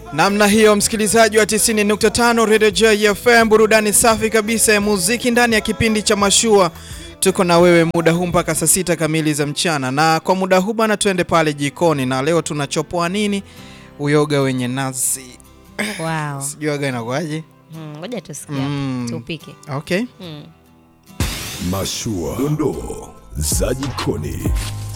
Namna hiyo msikilizaji wa 90.5 Radio JFM, burudani safi kabisa ya muziki ndani ya kipindi cha Mashua. Tuko na wewe muda huu mpaka saa sita kamili za mchana, na kwa muda huu bana, tuende pale jikoni, na leo tunachopoa nini? Uyoga wenye nazi. Wow. Sijui waga inakuaje? Mm, Ngoja tusikia. Mm. Tupike. Okay. Mm. Mashua, dondoo za jikoni.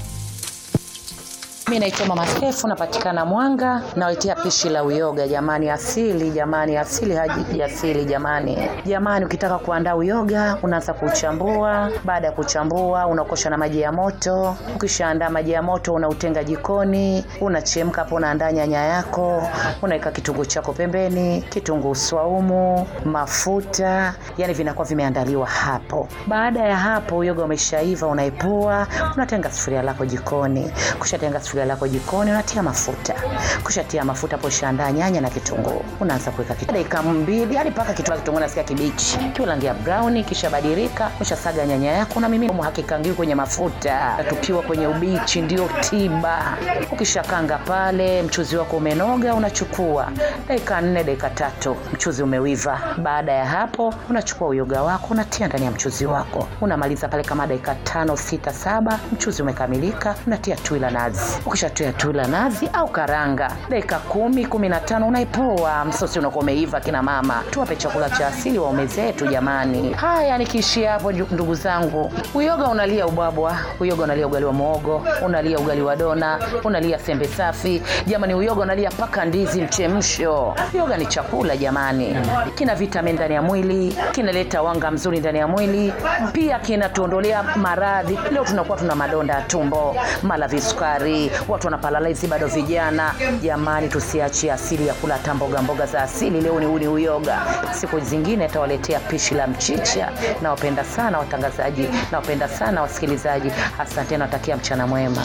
Mi naitwa Mama Sefu, napatikana Mwanga, nawaitia pishi la uyoga. Jamani, asili jamani, asili haji asili jamani. Jamani, ukitaka kuandaa uyoga unaanza kuchambua. Baada ya kuchambua, unakosha na maji ya moto. Ukishaandaa maji ya moto, unautenga jikoni, unachemka hapo, unaandaa nyanya yako, unaweka kitunguu chako pembeni, kitunguu swaumu, mafuta, yani vinakuwa vimeandaliwa hapo. Baada ya hapo, uyoga umeshaiva, unaipua, unatenga sufuria lako jikoni. Kushatenga sufuria lako jikoni, unatia mafuta. Kushatia mafuta hapo, ushaandaa nyanya na kitunguu, unaanza kuweka kitu dakika mbili hadi mpaka kitunguu kitunguu nasikia kibichi, kiwa rangi ya brown, kisha badilika, ushasaga nyanya yako na mimi hakikangiwi kwenye mafuta, natupiwa kwenye ubichi, ndio tiba. Ukishakanga pale, mchuzi wako umenoga, unachukua dakika nne dakika tatu, mchuzi umewiva. Baada ya hapo, unachukua uyoga wako unatia ndani ya mchuzi wako, unamaliza pale kama dakika tano sita saba, mchuzi umekamilika, unatia tui la nazi. Ukishatia tui la nazi au karanga, dakika kumi kumi na tano unaipoa, msosi unakuwa umeiva. Kina mama, tuwape chakula cha asili waume zetu jamani. Haya, nikiishia hapo ndu- ndugu zangu, uyoga unalia ubwabwa, uyoga unalia ugali wa muogo, unalia ugali wa dona, unalia sembe safi jamani, uyoga unalia mpaka ndizi mchemsho. Uyoga ni chakula jamani, kina vitamini ndani ya mwili, kinaleta wanga mzuri ndani ya mwili, pia kinatuondolea maradhi. Leo tunakuwa tuna madonda ya tumbo, mala visukari, watu wanapalalizi bado vijana. Jamani, tusiachie asili ya kula hata mboga mboga za asili. Leo ni uni uyoga, siku zingine tawaletea pishi la mchicha. Nawapenda sana watangazaji, nawapenda sana wasikilizaji. Asante, natakia mchana mwema.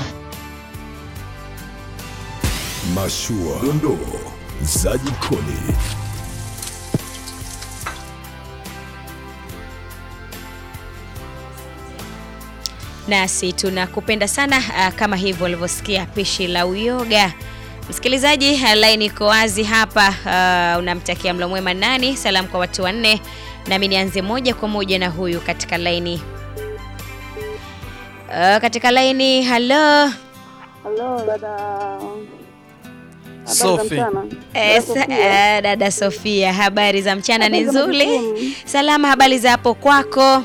Mashua, dondoo za jikoni. Nasi tunakupenda sana ah, kama hivyo ulivyosikia pishi la uyoga. Msikilizaji, ah, line iko wazi hapa. ah, unamtakia mlo mwema nani? Salamu kwa watu wanne, nami nianze moja kwa moja na huyu katika laini. Ah, katika laini, halo. Halo dada. Habari za Sophie. mchana? Eh, Dada sa- Sofia. eh, dada Sofia, habari za mchana? Ni Habari za nzuri? majukumu. Salama, habari za hapo kwako?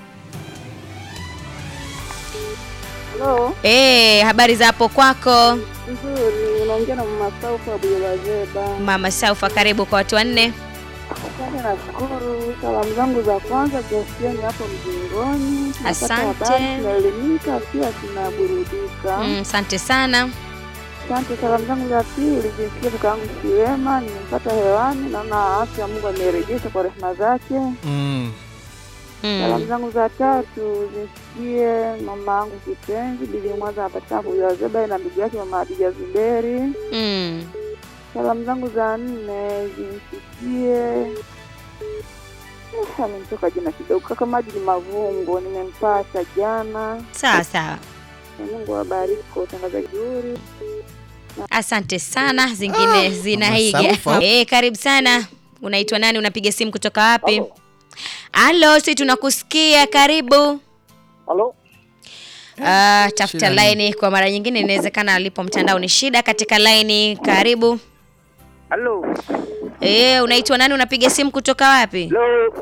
Halo, Eh, habari za hapo kwako? nzuri. Unaongea na mama Saufa wa Buyolazeba. Mama Saufa, karibu kwa watu wanne. Asante, nashukuru. Salamu zangu za kwanza ziasiani hapo mjingoni. Tunapata Asante. habari, tunaelimika pia tunaburudika. Mm, Asante sana. Asante. Salamu zangu za pili zisikie kaka yangu Kiwema, nimempata hewani, naona afya Mungu amerejesha kwa rehema zake. Mm. Salamu Mm. zangu za tatu zisikie mama yangu kipenzi Bibi Mwanza anapatikana Buyazeba na ndugu yake mama Hadija Zuberi. Mm. Salamu zangu za nne zimfikie Eh, amemtoka jina kidogo kaka Majidi Mavungo, nimempata jana. Sawa sawa. Na Mungu awabariki kwa utangazaji zuri. Asante sana. Zingine zinaiga. Saufa. Eh, karibu sana. Unaitwa nani? Unapiga simu kutoka wapi? Halo, si tunakusikia. Karibu. Halo, Ah, tafuta shida ni- laini kwa mara nyingine, inawezekana alipo mtandao ni shida. Katika laini, karibu. halo, Eh, unaitwa nani? Unapiga simu kutoka wapi? halo,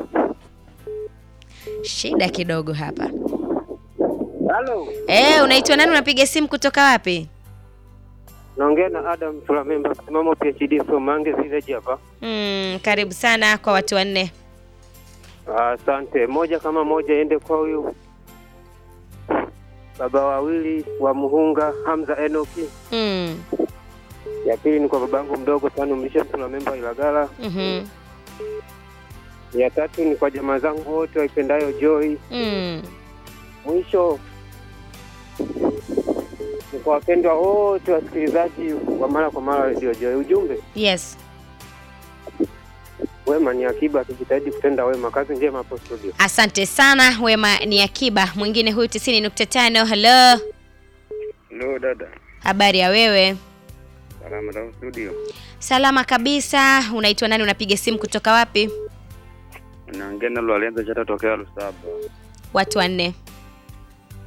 Shida kidogo hapa. halo. Eh, unaitwa nani? Unapiga simu kutoka wapi? Naongea na Adam Sulamemba, msimamo PhD from Mange Village hapa. Mm, karibu sana kwa watu wanne. Asante. Moja kama moja ende kwa huyu baba wawili wa Muhunga, Hamza Enoki. Mm. Ya pili ni kwa babangu mdogo Tanu Mlisha Sulamemba Ilagala. Mhm. Ya tatu ni kwa jamaa zangu wote waipendayo Joy. Mm. Mwisho ni kwa wapendwa wote wasikilizaji wa mara kwa mara Radio Joy. Ujumbe Yes. wema ni akiba, tujitahidi kutenda wema. Kazi njema hapo studio. Asante sana. Wema ni akiba. Mwingine huyu 90.5. Hello. Hello dada, Habari ya wewe? Salama za studio. Salama kabisa. Unaitwa nani? Unapiga simu kutoka wapi? Naongea na Lorenzo Chata tokea Lusaba. Watu wanne.